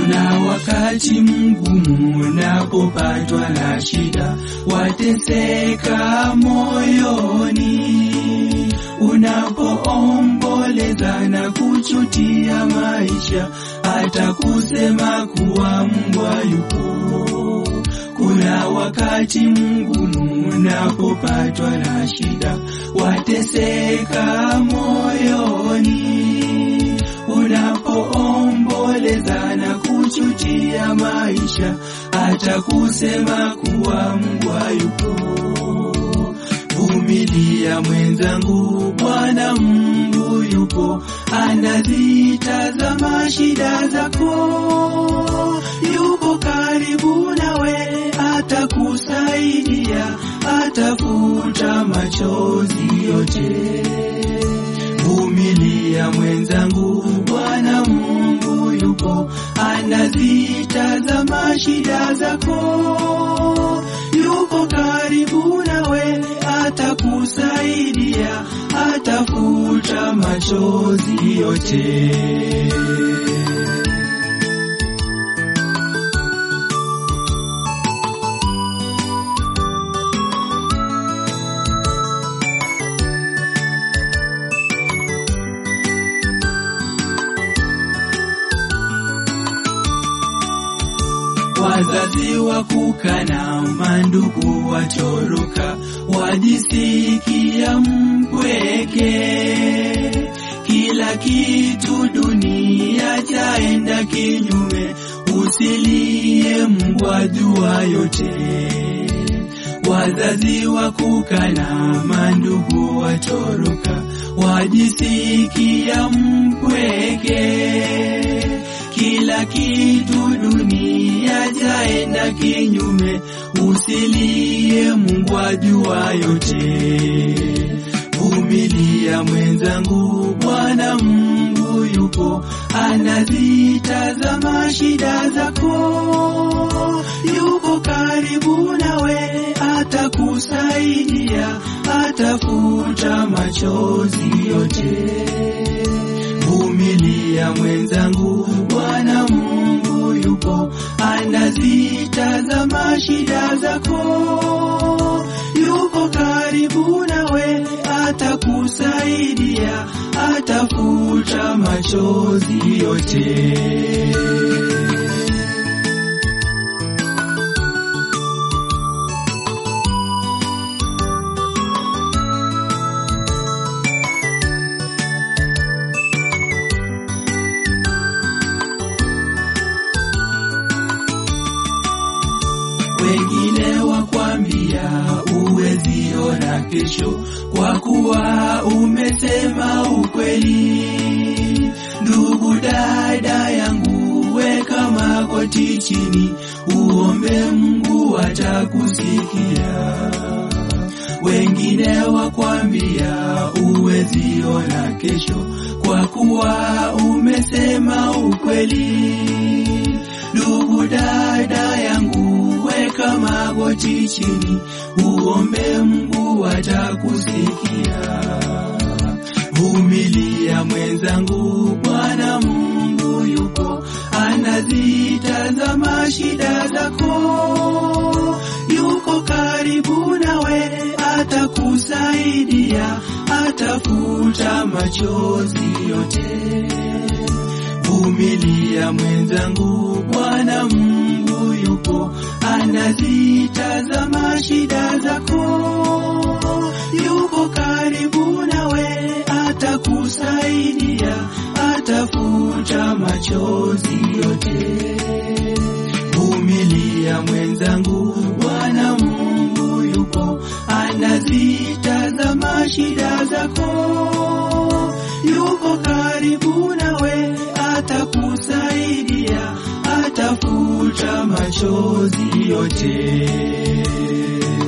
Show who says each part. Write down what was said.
Speaker 1: Kuna wakati mgumu unapopatwa na shida, wateseka moyoni, unapoomboleza na kuchutia maisha, hata kusema kuwa mbwa yupo. Kuna wakati mgumu unapopatwa na shida, wateseka moyoni, unapoomboleza na kuchutia maisha, hata kusema kuwa mbwa yupo. Vumilia mwenzangu, Bwana Mungu yupo, anazitazama shida zako, yupo karibu nawe, atakusaidia, atafuta machozi yote. Vumilia mwenzangu, Bwana Mungu yupo, anazitazama shida zako, yuko karibu nawe, atakusaidia, atafuta machozi yote. Wazazi wa kukana, mandugu watoroka, wajisikia mpweke. Kila kitu dunia chaenda kinyume, usilie mbwa jua yote. Wazazi wa kukana, mandugu watoroka, wajisikia mpweke kila kitu dunia jaenda kinyume, usilie Mungu ajua yote. Vumilia mwenzangu, Bwana Mungu yupo, anazitazama shida zako, yuko karibu nawe, atakusaidia, atafuta machozi yote. Vumilia mwenzangu, Bwana Mungu yupo, anazitazama shida zako, yuko karibu nawe, atakusaidia, atafuta machozi yote. wengine wakwambia uwezi ona kesho, kwa kuwa umesema ukweli. Ndugu dada yangu, weka magoti chini, uombe Mungu atakusikia. Wengine wakwambia uwezi ona kesho, kwa kuwa umesema ukweli. Ndugu dada yangu, weka magoti chini, uombe Mungu atakusikia. Vumilia mwenzangu, Bwana Mungu yupo, anazitazama shida zako, yuko karibu nawe, atakusaidia, atafuta machozi yote. Vumilia mwenzangu, Bwana Mungu yupo, anazitazama shida zako, yuko karibu nawe, atakusaidia, atafuta machozi yote. Vumilia mwenzangu, Bwana Mungu yupo, anazitazama shida zako, yuko karibu nawe, atakusaidia, atafuta machozi yote.